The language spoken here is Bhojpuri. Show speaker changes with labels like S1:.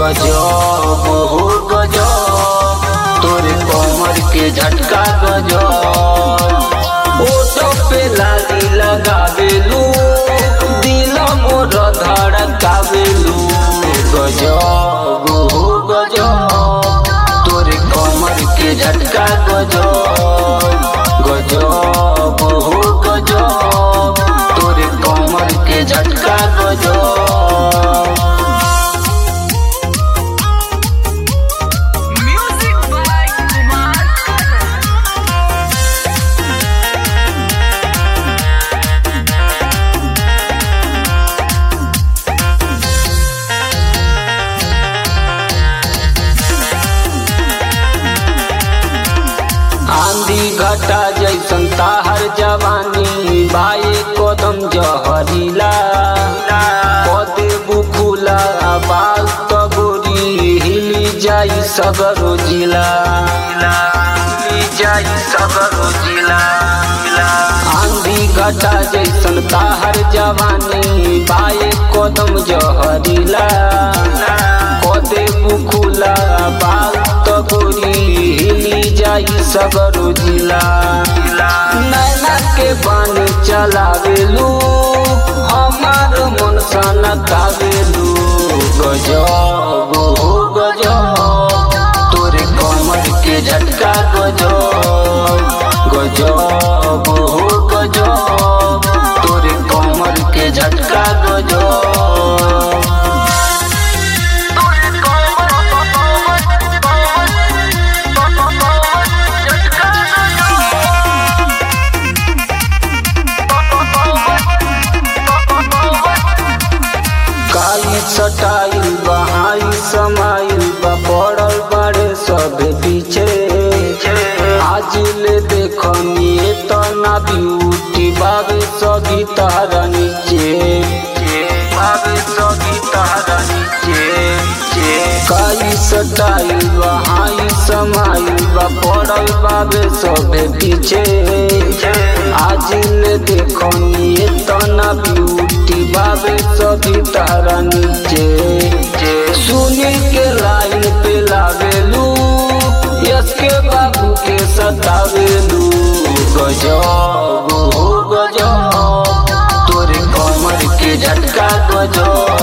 S1: गजब हो गजब तोरे कमर के झटका गजब ओटो पे लाली लगावेलू दिल मोर धड़कावेलू गजब हो गजब तोरे कमर के झटका गजब गजब हो गजब तोरे कमर के झटका गजब
S2: Music by Kumar Karan.
S1: आंधी घटा जैसन ताहर जवानी बाए कदम जहरीला पदे बुकुला बाल तगोरी हिली जाई सगरो जिला हिली जाई सगरो जिला आंधी घटा जैसन ताहर जवानी बाए कदम जहरीला पदे बुकुला बाल तगोरी हिली जाई सगरो जिला नैना के बान चलावेलू हमार मन सनकावेलू गजब हो गजब तोरे कमर के झटका गजब गजब हो गजब तोरे कमर के झटका गजब काली सटाइल बहाई समाइल बा पड़ल बड़े सब पीछे आज ले देखो निये तना ब्यूटी बाबे सगी तारा नीचे बाबे सगी तारा नीचे काली सटाइल बहाई समाइल बा पड़ल बाबे सब पीछे आज ले देखो निये तना ब्यूटी बाबे सभी तारा नीचे सुनी के लाइन पे लावेलू यस के बाबू के सतावेलू गजब हो गजब तोरे कमर के झटका गजब